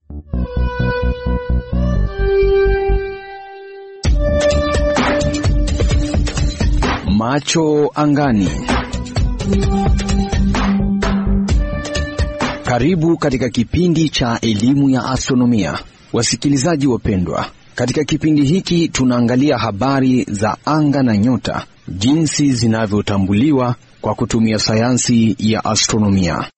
Macho angani. Karibu katika kipindi cha elimu ya astronomia, wasikilizaji wapendwa. Katika kipindi hiki tunaangalia habari za anga na nyota, jinsi zinavyotambuliwa kwa kutumia sayansi ya astronomia.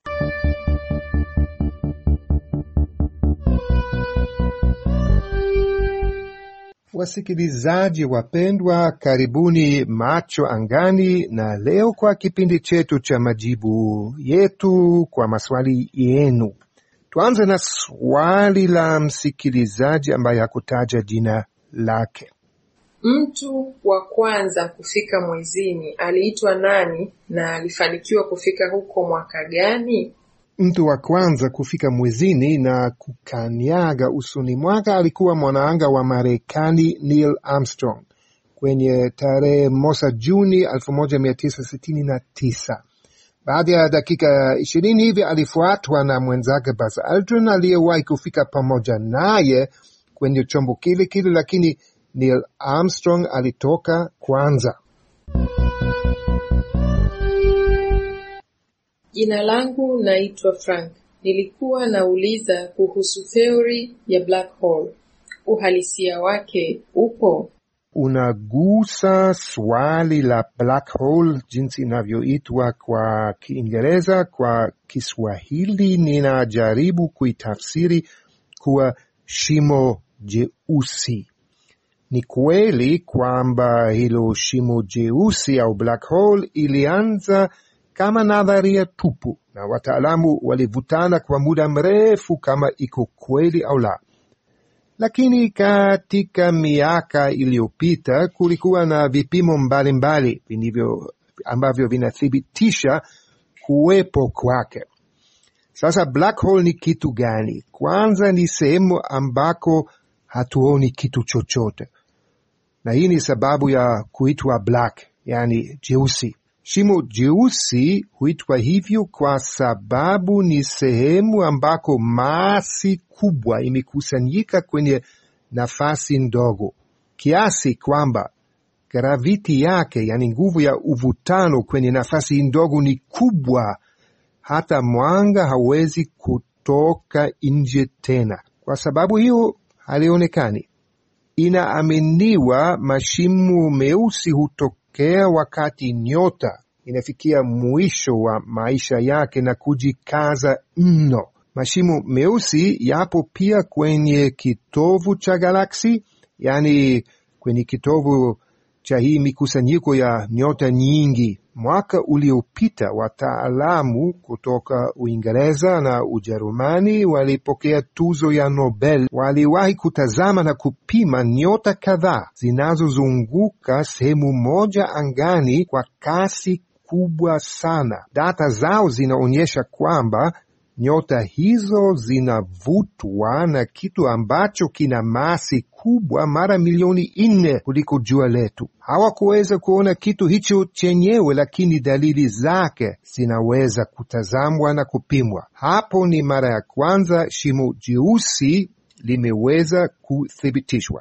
Wasikilizaji wapendwa, karibuni Macho Angani, na leo kwa kipindi chetu cha majibu yetu kwa maswali yenu. Tuanze na swali la msikilizaji ambaye hakutaja jina lake. Mtu wa kwanza kufika mwezini aliitwa nani na alifanikiwa kufika huko mwaka gani? Mtu wa kwanza kufika mwezini na kukanyaga usoni mwaka alikuwa mwanaanga wa Marekani Neil Armstrong kwenye tarehe moja Juni 1969. Baada ya dakika ishirini hivi alifuatwa na mwenzake Buzz Aldrin aliyewahi kufika pamoja naye kwenye chombo kile kile, lakini Neil Armstrong alitoka kwanza. Jina langu naitwa Frank. Nilikuwa nauliza kuhusu theory ya black hole. Uhalisia wake upo? Unagusa swali la black hole jinsi inavyoitwa kwa Kiingereza. Kwa Kiswahili ninajaribu kuitafsiri kuwa shimo jeusi. Ni kweli kwamba hilo shimo jeusi au black hole ilianza kama nadharia tupu na wataalamu walivutana kwa muda mrefu kama iko kweli au la, lakini katika miaka iliyopita kulikuwa na vipimo mbalimbali vinivyo ambavyo vinathibitisha kuwepo kwake. Sasa black hole ni kitu gani? Kwanza ni sehemu ambako hatuoni kitu chochote, na hii ni sababu ya kuitwa black, yani jeusi. Shimo jeusi huitwa hivyo kwa sababu ni sehemu ambako masi kubwa imekusanyika kwenye nafasi ndogo kiasi kwamba graviti yake, yani nguvu ya uvutano kwenye nafasi ndogo ni kubwa, hata mwanga hawezi kutoka nje tena. Kwa sababu hiyo halionekani. Inaaminiwa mashimo meusi hutokea wakati nyota inafikia mwisho wa maisha yake na kujikaza mno. Mashimo meusi yapo pia kwenye kitovu cha galaksi, yaani kwenye kitovu cha hii mikusanyiko ya nyota nyingi. Mwaka uliopita wataalamu kutoka Uingereza na Ujerumani walipokea tuzo ya Nobel. Waliwahi kutazama na kupima nyota kadhaa zinazozunguka sehemu moja angani kwa kasi kubwa sana. Data zao zinaonyesha kwamba nyota hizo zinavutwa na kitu ambacho kina masi kubwa mara milioni nne kuliko jua letu. Hawakuweza kuona kitu hicho chenyewe, lakini dalili zake zinaweza kutazamwa na kupimwa. Hapo ni mara ya kwanza shimo jeusi limeweza kuthibitishwa.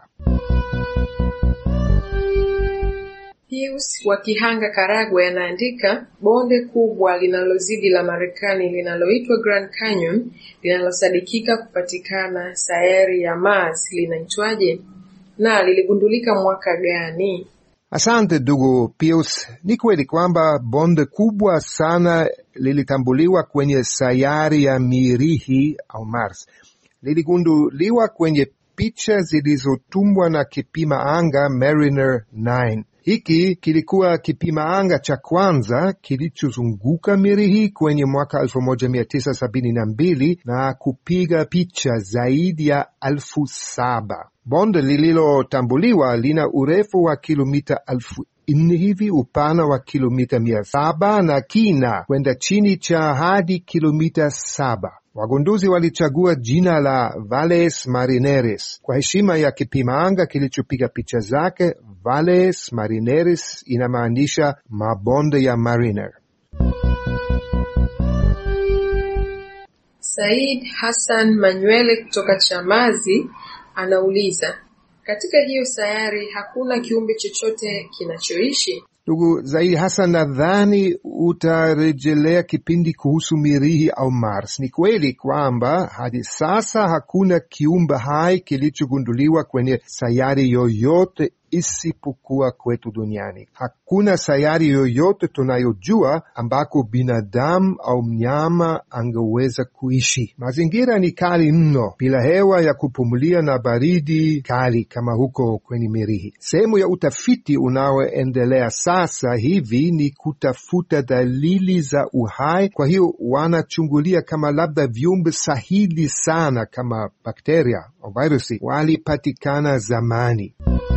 Pius wa Kihanga, Karagwe, anaandika bonde kubwa linalozidi la Marekani linaloitwa Grand Canyon linalosadikika kupatikana sayari ya Mars linaitwaje na liligundulika mwaka gani? Asante ndugu Pius. Ni kweli kwamba bonde kubwa sana lilitambuliwa kwenye sayari ya Mirihi au Mars. Liligunduliwa kwenye picha zilizotumbwa na kipima anga Mariner 9. Hiki kilikuwa kipima anga cha kwanza kilichozunguka Mirihi kwenye mwaka 1972 na kupiga picha zaidi ya elfu saba. Bonde lililotambuliwa lina urefu wa kilomita elfu nne hivi, upana wa kilomita mia saba na kina kwenda chini cha hadi kilomita saba. Wagunduzi walichagua jina la Valles Marineris kwa heshima ya kipima anga kilichopiga picha zake. Valles Marineris inamaanisha mabonde ya Mariner. Said Hassan Manywele kutoka Chamazi anauliza, katika hiyo sayari hakuna kiumbe chochote kinachoishi? Ndugu Zaidi Hassan, nadhani utarejelea kipindi kuhusu Mirihi au Mars. Ni kweli kwamba hadi sasa hakuna kiumbe hai kilichogunduliwa kwenye sayari yoyote isipokuwa kwetu duniani. Hakuna sayari yoyote tunayojua ambako binadamu au mnyama angeweza kuishi. Mazingira ni kali mno, bila hewa ya kupumulia na baridi kali kama huko kwenye Mirihi. Sehemu ya utafiti unaoendelea sasa hivi ni kutafuta dalili za uhai. Kwa hiyo wanachungulia kama labda viumbe sahili sana kama bakteria au virusi walipatikana zamani.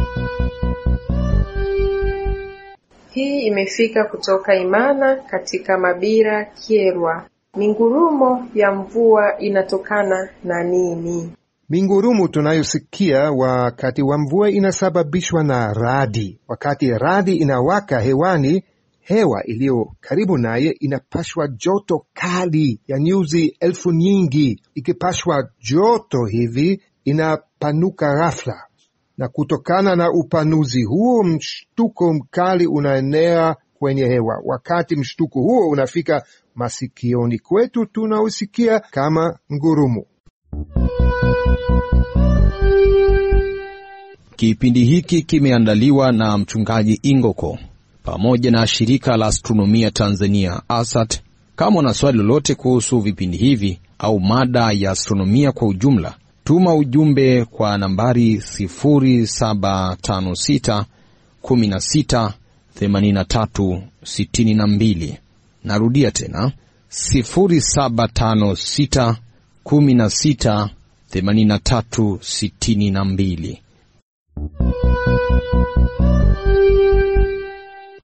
Hii imefika kutoka Imana katika Mabira, Kyerwa. Mingurumo ya mvua inatokana na nini? Mingurumu tunayosikia wakati wa mvua inasababishwa na radi. Wakati radi inawaka hewani, hewa iliyo karibu naye inapashwa joto kali ya nyuzi elfu nyingi. Ikipashwa joto hivi, inapanuka ghafla na kutokana na upanuzi huo mshtuko mkali unaenea kwenye hewa. Wakati mshtuko huo unafika masikioni kwetu, tunausikia kama ngurumo. Kipindi hiki kimeandaliwa na mchungaji Ingoko pamoja na shirika la astronomia Tanzania ASAT. Kama una swali lolote kuhusu vipindi hivi au mada ya astronomia kwa ujumla tuma ujumbe kwa nambari 0756 16 83 62. Narudia tena 0756 16 83 62.